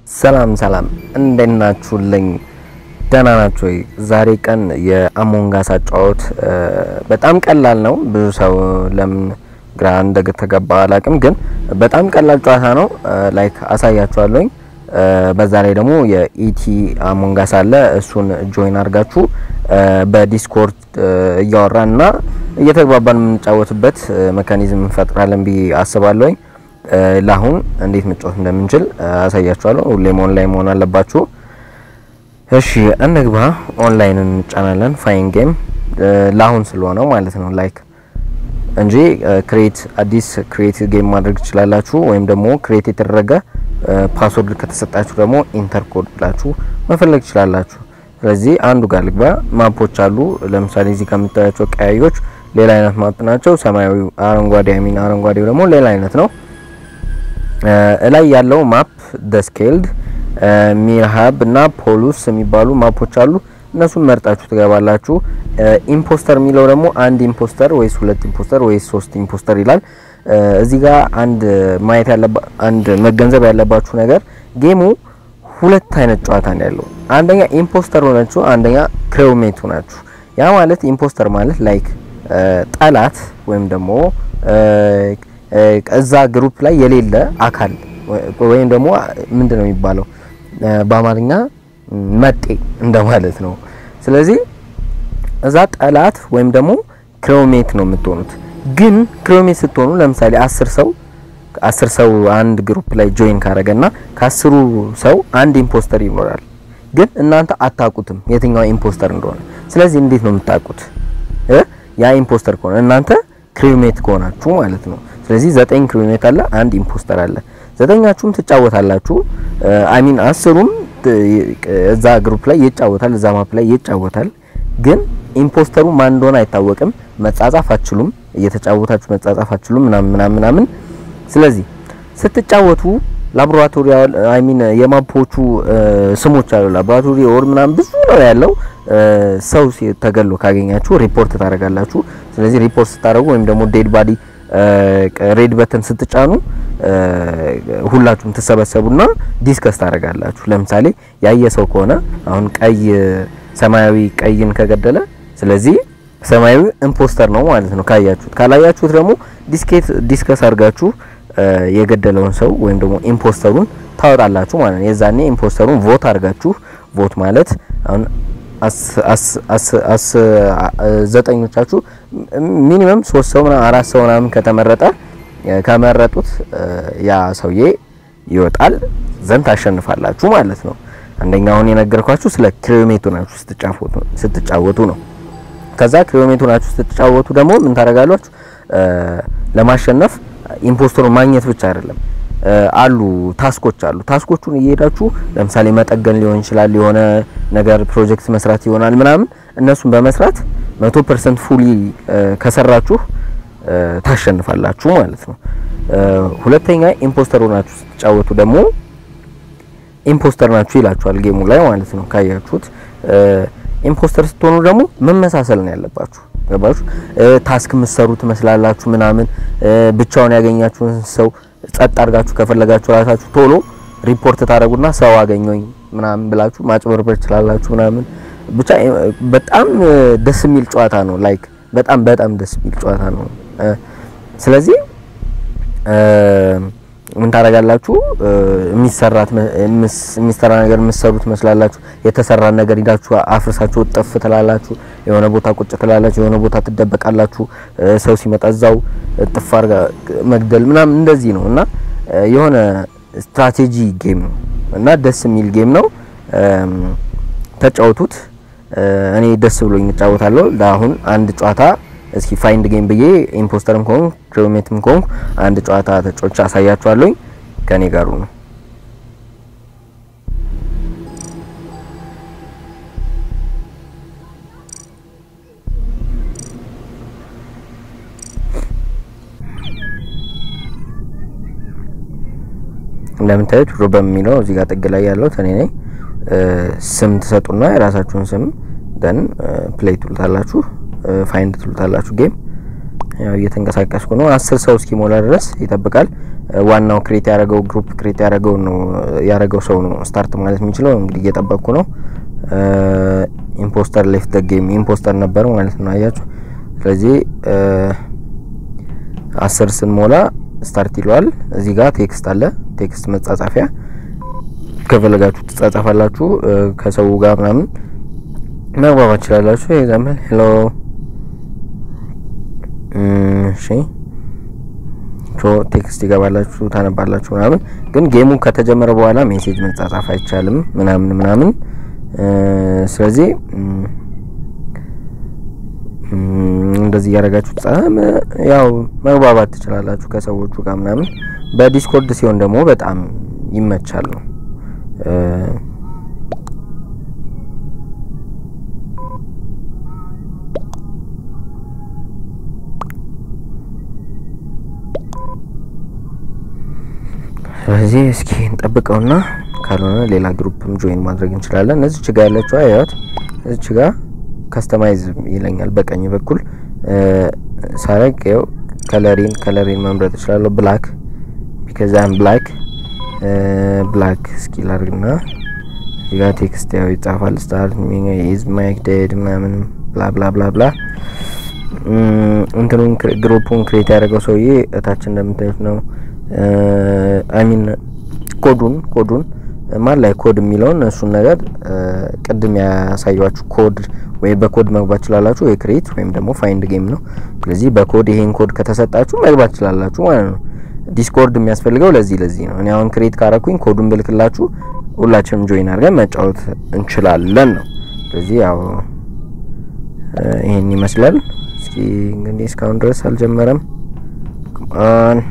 ሰላም ሰላም፣ እንዴት ናችሁልኝ? ደህና ናችሁ ወይ? ዛሬ ቀን የአሞንጋስ አጫወት በጣም ቀላል ነው። ብዙ ሰው ለምን ግራ እንደተገባ አላቅም፣ ግን በጣም ቀላል ጨዋታ ነው። ላይክ አሳያችኋለሁኝ። በዛ ላይ ደግሞ የኢቲ አሞንጋስ አለ። እሱን ጆይን አድርጋችሁ በዲስኮርድ እያወራን እና እየተግባባን የምንጫወትበት መካኒዝም እንፈጥራለን ብዬ አስባለሁኝ። ለአሁን እንዴት መጫወት እንደምንችል አሳያችኋለሁ። ሁሌም ኦንላይን መሆን አለባችሁ። እሺ እንግባ። ኦንላይን እንጫናለን። ፋይን ጌም ለአሁን ስለሆነው ማለት ነው ላይክ እንጂ ክሬት አዲስ ክሬት ጌም ማድረግ ትችላላችሁ። ወይም ደግሞ ክሬት የተደረገ ፓስወርድ ከተሰጣችሁ ደግሞ ኢንተር ኮድ ብላችሁ መፈለግ ትችላላችሁ። ስለዚህ አንዱ ጋር ልግባ። ማፖች አሉ። ለምሳሌ እዚህ ከምታያቸው ቀያዮች ሌላ አይነት ማፕ ናቸው። ሰማያዊ አረንጓዴ አይሚን አረንጓዴው ደግሞ ሌላ አይነት ነው። እላይ ያለው ማፕ ደስኬልድ ሚርሃብ እና ፖሉስ የሚባሉ ማፖች አሉ። እነሱን መርጣችሁ ትገባላችሁ። ኢምፖስተር የሚለው ደግሞ አንድ ኢምፖስተር ወይስ ሁለት ኢምፖስተር ወይስ ሶስት ኢምፖስተር ይላል። እዚህ ጋር አንድ ማየት ያለባ አንድ መገንዘብ ያለባችሁ ነገር ጌሙ ሁለት አይነት ጨዋታ ነው ያለው። አንደኛ ኢምፖስተር ሆናችሁ፣ አንደኛ ክሬውሜት ሆናችሁ። ያ ማለት ኢምፖስተር ማለት ላይክ ጠላት ወይም ደግሞ እዛ ግሩፕ ላይ የሌለ አካል ወይም ደግሞ ምንድን ነው የሚባለው በአማርኛ መጤ እንደማለት ነው። ስለዚህ እዛ ጠላት ወይም ደግሞ ክሬውሜት ነው የምትሆኑት። ግን ክሬውሜት ስትሆኑ ለምሳሌ አስር ሰው አስር ሰው አንድ ግሩፕ ላይ ጆይን ካረገና ከአስሩ ሰው አንድ ኢምፖስተር ይኖራል። ግን እናንተ አታውቁትም የትኛው ኢምፖስተር እንደሆነ። ስለዚህ እንዴት ነው የምታውቁት? ያ ኢምፖስተር ከሆነ እናንተ ክሬውሜት ከሆናችሁ ማለት ነው። ስለዚህ ዘጠኝ ክሬውሜት አለ፣ አንድ ኢምፖስተር አለ። ዘጠኛችሁም ትጫወታላችሁ። አሚን አስሩም እዛ ግሩፕ ላይ ይጫወታል፣ እዛ ማፕ ላይ ይጫወታል። ግን ኢምፖስተሩ ማን እንደሆነ አይታወቅም። መጻጻፍ አትችሉም፣ እየተጫወታችሁ መጻጻፍ አትችሉም ምናምን ምናምን ምናምን። ስለዚህ ስትጫወቱ ላቦራቶሪ አይ ሚን የማፖቹ ስሞች አሉ። ላቦራቶሪ ኦር ምናምን ብዙ ነው ያለው። ሰው ተገሎ ካገኛችሁ ሪፖርት ታደርጋላችሁ። ስለዚህ ሪፖርት ስታደርጉ ወይም ደግሞ ዴድ ባዲ ሬድ በተን ስትጫኑ ሁላችሁም ትሰበሰቡና ዲስከስ ታደርጋላችሁ። ለምሳሌ ያየ ሰው ከሆነ አሁን ቀይ ሰማያዊ ቀይን ከገደለ ስለዚህ ሰማያዊ ኢምፖስተር ነው ማለት ነው ካያችሁት። ካላያችሁት ደግሞ ዲስኬት ዲስከስ አድርጋችሁ የገደለውን ሰው ወይም ደግሞ ኢምፖስተሩን ታወጣላችሁ ማለት ነው። የዛኔ ኢምፖስተሩን ቮት አድርጋችሁ ቮት ማለት አሁን ዘጠኞቻችሁ ሚኒመም ሶስት ሰው ምናምን አራት ሰው ምናምን ከተመረጠ ከመረጡት ያ ሰውዬ ይወጣል ዘንድ ታሸንፋላችሁ ማለት ነው። አንደኛውን የነገርኳችሁ ስለ ክሬሜቱ ናችሁ ስትጫወቱ ነው። ከዛ ክሬሜቱ ናችሁ ስትጫወቱ ደግሞ ምን ታደርጋላችሁ? ለማሸነፍ ኢምፖስተሩን ማግኘት ብቻ አይደለም አሉ ታስኮች አሉ። ታስኮቹን እየሄዳችሁ ለምሳሌ መጠገን ሊሆን ይችላል፣ የሆነ ነገር ፕሮጀክት መስራት ይሆናል ምናምን እነሱን በመስራት 100% ፉሊ ከሰራችሁ ታሸንፋላችሁ ማለት ነው። ሁለተኛ ኢምፖስተር ሆናችሁ ስትጫወቱ ደግሞ ኢምፖስተር ናችሁ ይላችኋል ጌሙ ላይ ማለት ነው። ካያችሁት ኢምፖስተር ስትሆኑ ደግሞ መመሳሰል ነው ያለባችሁ። ገባችሁ? ታስክ የምትሰሩ ትመስላላችሁ ምናምን ብቻውን ያገኛችሁን ሰው ጸጥ አድርጋችሁ ከፈለጋችሁ ራሳችሁ ቶሎ ሪፖርት ታደርጉና ሰው አገኘኝ ምናምን ብላችሁ ማጭበርበር ትችላላችሁ ምናምን ብቻ በጣም ደስ የሚል ጨዋታ ነው። ላይክ በጣም በጣም ደስ የሚል ጨዋታ ነው። ስለዚህ ምን ታደርጋላችሁ? የሚሰራት የሚሰራ ነገር የምትሰሩ ትመስላላችሁ። የተሰራ ነገር ሂዳችሁ አፍርሳችሁ ጥፍ ትላላችሁ። የሆነ ቦታ ቁጭ ትላላችሁ። የሆነ ቦታ ትደበቃላችሁ። ሰው ሲመጣ እዛው ጥፍ አድርጋ መግደል ምናምን እንደዚህ ነው እና የሆነ ስትራቴጂ ጌም ነው እና ደስ የሚል ጌም ነው። ተጫወቱት። እኔ ደስ ብሎኝ እጫወታለሁ። ለአሁን አንድ ጨዋታ እስኪ ፋይንድ ጌም ብዬ ኢምፖስተርም ከሆንኩ ክሬሜትም ከሆንኩ አንድ ጨዋታ ተጫውቼ አሳያችኋለሁ። ከኔ ጋሩ ነው። እንደምታዩት ሮ በሚለው እዚህ ጋር ጥግ ላይ ያለው እኔ ነኝ። ስም ትሰጡና የራሳችሁን ስም ደን ፕሌይ ትሉታላችሁ ፋይንድ ትሉታላችሁ ጌም ያው እየተንቀሳቀስኩ ነው። አስር ሰው እስኪሞላ ድረስ ይጠብቃል። ዋናው ክሬት ያደረገው ግሩፕ ክሬት ያደረገው ነው ያደረገው ሰው ነው ስታርት ማለት የሚችለው። እንግዲህ እየጠበቅኩ ነው። ኢምፖስተር ሌፍት ደ ጌም ኢምፖስተር ነበር ማለት ነው። አያችሁ። ስለዚህ አስር ስንሞላ ስታርት ይለዋል። እዚህ ጋር ቴክስት አለ። ቴክስት መጻጻፊያ ከፈለጋችሁ ትጻጻፋላችሁ ከሰው ጋር ምናምን መግባባት ትችላላችሁ። ኤግዛምፕል ሄሎ እሺ ሶ ቴክስት ይገባላችሁ ታነባላችሁ ምናምን። ግን ጌሙ ከተጀመረ በኋላ ሜሴጅ መጻጻፍ አይቻልም ምናምን ምናምን። ስለዚህ እንደዚህ እያደረጋችሁ ያው መግባባት ትችላላችሁ ከሰዎቹ ጋር ምናምን። በዲስኮርድ ሲሆን ደግሞ በጣም ይመቻል ነው ስለዚህ እስኪ እንጠብቀውና ካልሆነ ሌላ ግሩፕም ጆይን ማድረግ እንችላለን። እዚች ጋ ያለችው አያት እዚች ጋ ከስተማይዝ ይለኛል በቀኝ በኩል ሳረግ ው ከለሪን ከለሪን መምረጥ እችላለሁ። ብላክ ቢካዝ አም ብላክ ብላክ እስኪ ላርግና እዚጋ ቴክስት ያው ይጻፋል። ስታርት ኢዝ ማይክ ዴድ ምናምን ብላ ብላ ብላ ብላ እንትኑን ግሩፑን ክሬት ያደረገው ሰውዬ እታች እንደምታዩት ነው። አይሚን ኮዱን ኮዱን ማን ላይ ኮድ የሚለውን እሱን ነገር ቅድም ያሳያችሁ ኮድ ወይ በኮድ መግባት ትችላላችሁ፣ ወይ ክሬት ወይም ደግሞ ፋይንድ ጌም ነው። ስለዚህ በኮድ ይሄን ኮድ ከተሰጣችሁ መግባት ትችላላችሁ ማለት ነው። ዲስኮርድ የሚያስፈልገው ለዚህ ለዚህ ነው። እኔ አሁን ክሬት ካረኩኝ ኮዱን ብልክላችሁ ሁላችንም ጆይን አድርገን መጫወት እንችላለን ነው። ስለዚህ ያው ይሄን ይመስላል። እስኪ እንግዲህ እስካሁን ድረስ አልጀመረም። አን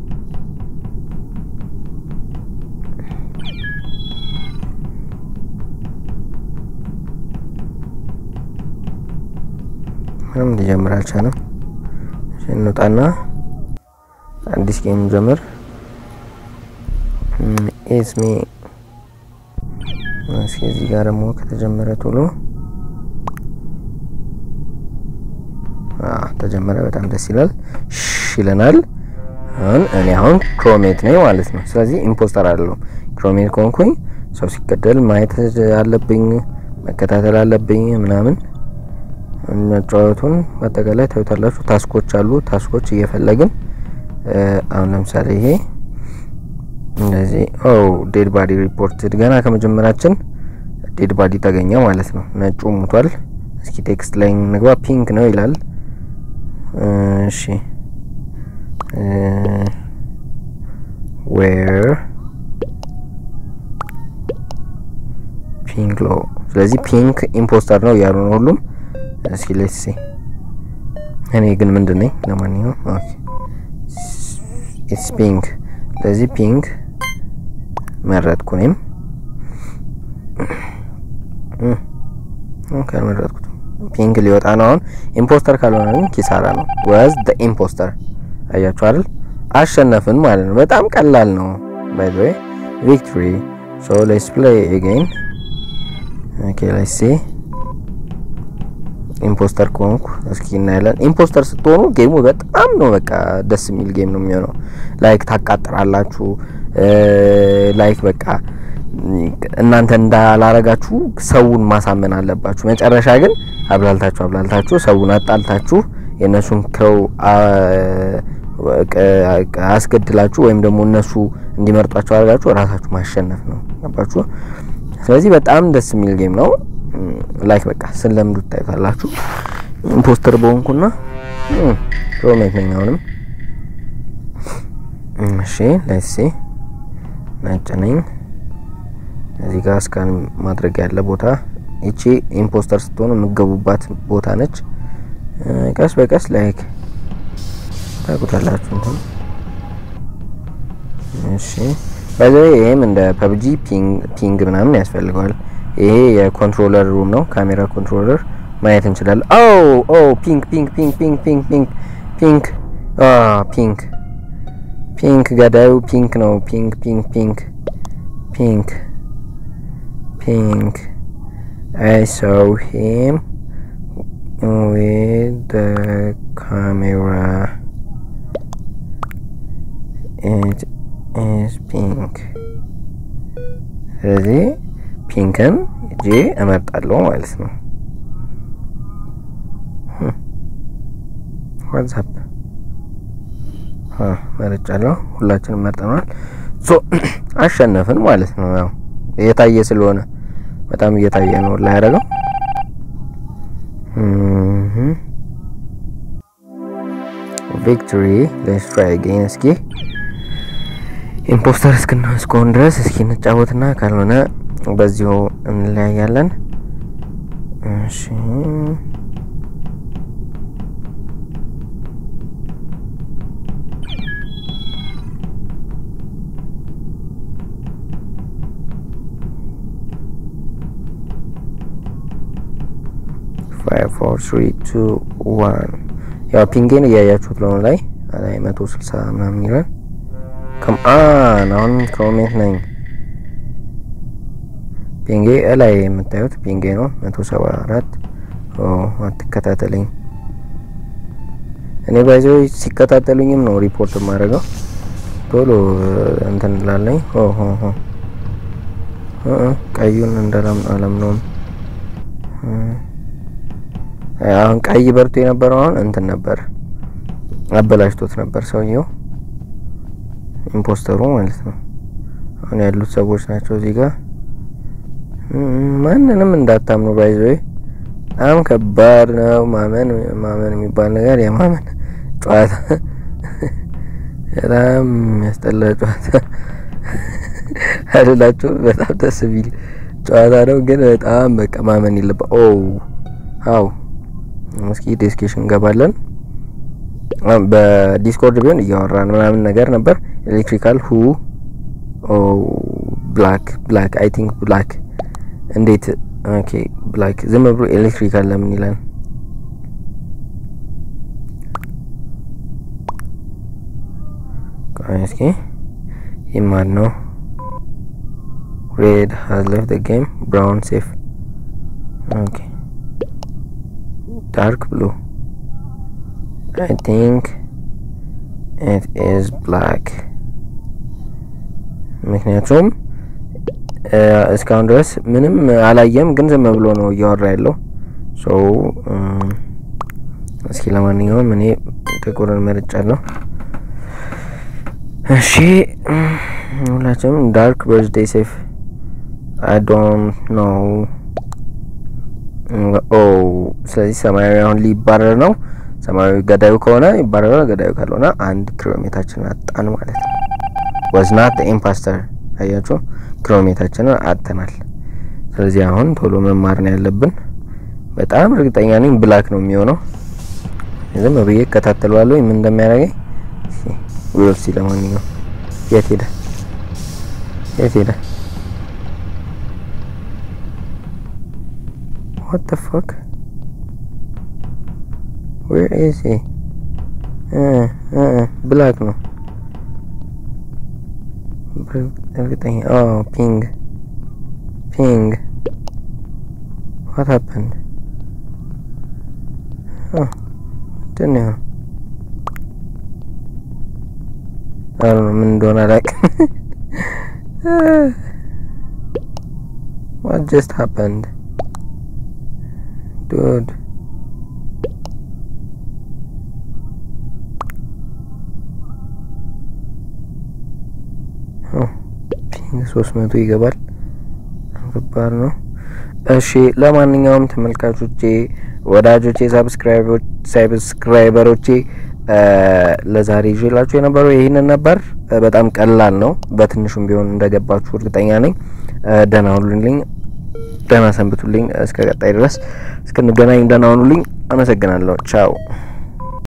ምንም ሊጀምር አልቻለም። እንውጣና አዲስ ጌም ጀምር። ኢትስ ሚ እስኪ እዚህ ጋር ደግሞ ከተጀመረ ቶሎ ተጀመረ። በጣም ደስ ይላል። ሽ ይለናል። አሁን እኔ አሁን ክሮሜት ነኝ ማለት ነው። ስለዚህ ኢምፖስተር አይደለሁም። ክሮሜት ከሆንኩኝ ሰው ሲገደል ማየት አለብኝ፣ መከታተል አለብኝ ምናምን መጫወቱን በአጠቃላይ ታዩታላችሁ። ታስኮች አሉ። ታስኮች እየፈለግን አሁን ለምሳሌ ይሄ እንደዚህ ኦ ዴድ ባዲ ሪፖርትድ ገና ከመጀመራችን ዴድ ባዲ ተገኘ ማለት ነው። ነጩ ሙቷል። እስኪ ቴክስት ላይ እንግባ። ፒንክ ነው ይላል። እሺ ዌር ፒንክ ሎ ስለዚህ ፒንክ ኢምፖስተር ነው እያሉ ነው ሁሉም። እስኪ ሌትስ ሲ እኔ ግን ምንድን ነኝ? ለማንኛውም ኦኬ ኢትስ ፒንክ። ስለዚህ ፒንክ መረጥኩ። እኔም ኦኬ መረጥኩት። ፒንክ ሊወጣ ነው አሁን። ኢምፖስተር ካልሆነ ግን ኪሳራ ነው። ወዝ ደ ኢምፖስተር አያችሁ አይደል? አሸነፍን ማለት ነው። በጣም ቀላል ነው። ባይ ዘ ዌይ ቪክቶሪ ሶ ሌትስ ፕሌይ አጌን ኦኬ ሌትስ ሲ ኢምፖስተር ከሆንኩ እስኪ እናያለን። ኢምፖስተር ስትሆኑ ጌሙ በጣም ነው በቃ ደስ የሚል ጌም ነው የሚሆነው። ላይክ ታቃጥራላችሁ። ላይክ በቃ እናንተ እንዳላረጋችሁ ሰውን ማሳመን አለባችሁ። መጨረሻ ግን አብላልታችሁ አብላልታችሁ ሰውን አጣልታችሁ የእነሱን ክረው አስገድላችሁ ወይም ደግሞ እነሱ እንዲመርጧቸው አድርጋችሁ ራሳችሁ ማሸነፍ ነው። ገባችሁ? ስለዚህ በጣም ደስ የሚል ጌም ነው። ላይክ በቃ ስለምዱ ታዩታላችሁ። ኢምፖስተር በሆንኩና ሮሜት ነኝ አሁንም። እሺ ሌትስ ሲ ነጭ ነኝ። እዚህ ጋር እስካን ማድረግ ያለ ቦታ ይቺ ኢምፖስተር ስትሆኑ የምገቡባት ቦታ ነች። ቀስ በቀስ ላይክ ታውቁታላችሁ እንትን እሺ በዚህ ይሄም እንደ ፐብጂ ፒንግ ምናምን ያስፈልገዋል። ይሄ የኮንትሮለር ሩም ነው። ካሜራ ኮንትሮለር ማየት እንችላለን። ኦ ኦ ፒንክ ፒንክ ፒንክ ፒንክ ፒንክ ፒንክ ፒንክ አ ፒንክ ፒንክ ገዳዩ ፒንክ ነው። ፒንክ ፒንክ ፒንክ ፒንክ ፒንክ አይ ሶው ሂም with the camera it is pink ስለዚህ ፒንክን እጄ እመርጣለሁ ማለት ነው። ዋትሳፕ መርጫለሁ። ሁላችንም መርጠናል። ሶ አሸነፍን ማለት ነው። ያው እየታየ ስለሆነ በጣም እየታየ ነው ላይ ያደረገው ቪክቶሪ ሌትስ ትራይ አጌን። እስኪ ኢምፖስተር እስክና እስከሆን ድረስ እስኪ እንጫወትና ካልሆነ በዚሁ እንለያያለን። እሺ ፋይቭ ፎር ትሪ ቱ ዋን ያው ፒንጌን እያያችሁት ለሆነ ላይ ላይ መቶ ስልሳ ምናምን ይላል። ከምአን አሁን ክሮሜት ነኝ። ፒንጌ እላይ የምታዩት ፒንጌ ነው መቶ ሰባ አራት አትከታተለኝ። እኔ ባይዘው ሲከታተሉኝም ነው ሪፖርት የማደርገው ቶሎ እንትን ላለኝ ቀዩን እንዳላም አላምነውም። አሁን ቀይ በርቶ የነበረው አሁን እንትን ነበር አበላሽቶት ነበር ሰውየው ኢምፖስተሩ ማለት ነው። አሁን ያሉት ሰዎች ናቸው እዚህ ጋር ማንንም እንዳታምኑ ባይዞ በጣም ከባድ ነው። ማመን ማመን የሚባል ነገር የማመን ጨዋታ በጣም የሚያስጠላ ጨዋታ አይደላችሁ? በጣም ደስ ቢል ጨዋታ ነው፣ ግን በጣም በቃ ማመን የለባ ኦ አው እስኪ ዲስኬሽን እንገባለን። በዲስኮርድ ቢሆን እያወራን ምናምን ነገር ነበር። ኤሌክትሪካል ሁ ኦ ብላክ ብላክ አይ ቲንክ ብላክ እንዴት ኦኬ ብላክ ዝም ብሎ ኤሌክትሪካል ለምን ይላል? እስኪ ይማን ነው ሬድ ሃዝ ሌፍት ዘ ጌም ብራውን ሴፍ ኦኬ dark blue. I think it is black. ምክንያቱም እስካሁን ድረስ ምንም አላየም፣ ግን ዝም ብሎ ነው እያወራ ያለው ሰው። እስኪ ለማንኛውም እኔ ጥቁርን መርጫለሁ። እሺ ሁላችንም ዳርክ በርዝዴይ ሴፍ አይ ዶንት ኖው ኦ ስለዚህ ሰማያዊ አሁን ሊባረር ነው። ሰማያዊ ገዳዩ ከሆነ ይባረራል፣ ገዳዩ ካልሆነ አንድ ኪሎሜታችንን አጣን ማለት ነው። ወዝናት ኢምፓስተር አያችሁ፣ ኪሎሜታችንን አጥተናል። ስለዚህ አሁን ቶሎ መማር ነው ያለብን። በጣም እርግጠኛ ነኝ ብላክ ነው የሚሆነው። ዝም ብዬ እከታተለዋለሁ ምን እንደሚያደርገኝ ዊል ሲ። ለማንኛውም የት ሄደ? የት ሄደ? What the fuck? Where is he? Uh, uh, black ነው እርግጠኛ oh ping ping what happened oh ምንድን ነው አሉ ምን እንደሆነ አላውቅም what just happened dude ፒንግ ሶስት መቶ ይገባል። ከባድ ነው። እሺ ለማንኛውም ተመልካቾቼ፣ ወዳጆቼ፣ ሳብስክራይበሮቼ ለዛሬ ይዤላችሁ የነበረው ይህንን ነበር። በጣም ቀላል ነው። በትንሹም ቢሆን እንደገባችሁ እርግጠኛ ነኝ። ደህና ሁኑልኝ፣ ደህና ሰንብቱልኝ። እስከ ቀጣይ ድረስ እስክንገናኝ ደህና ሁኑልኝ። አመሰግናለሁ። ቻው